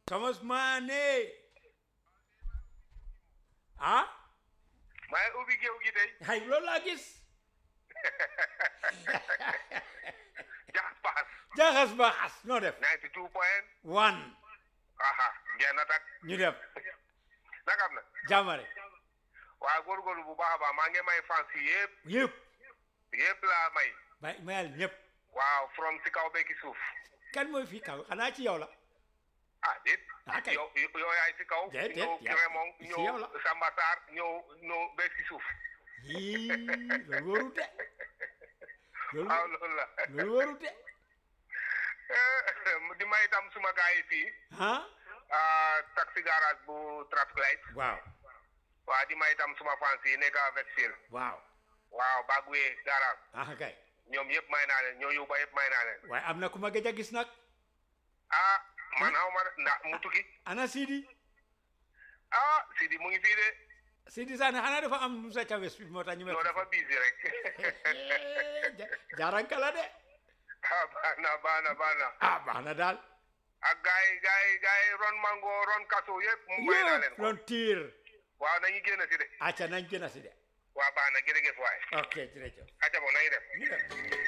Thomas Mané ah maa ngi ubbi géew gi tey hay loolu laa gis jaxas paxas jaxas baaxas noo def 92 point one aha jeex na tak ñu def nakam na jàmmare waaw góorgóorlu bu baax a baax maa ngi may fans yi yëpp yëpp yëpp laa may may mayal ñëpp waaw from si kaw bekki suuf kan mooy fii kaw xanaa ci yow la ah déet Ah, kay. yow yow yaay si kaw Déet, déet, ñëw yaa- Crémon si yow la. ñëw Samba Sarr ñëw ñëw bekk si suuf yii loolu wóorut de loolu waaw loolu la loolu wóorut de di may itam suma gars yi fii ah ah, taxi garage bu traffic light waaw waaw di may itam suma fans yi nekk avec Phil waaw waaw Bagwee garage ah kay ñoom yëpp may naa leen ñoo yóbba yëpp may naa leen waaye am na ku ma gëj a gis nag ah man xaw ma ndax mu tukki ana Sidi ah Sidi mu ngi fii de Sidi Sané xanaa dafa am lu sa cawes bi moo tax ñu non dafa busy rek jaaranka la de ah baax na baax na baax na ah baax na daal ak gars yi gars yi gars yi ron mango ron kaso yëpp mu may naa leen yëpp ko loon tiir waaw nañu génn si de acca nañ gën a si de waaw baax na jërëjëf waay ok jërëjëf acca bo nañu def ñu dem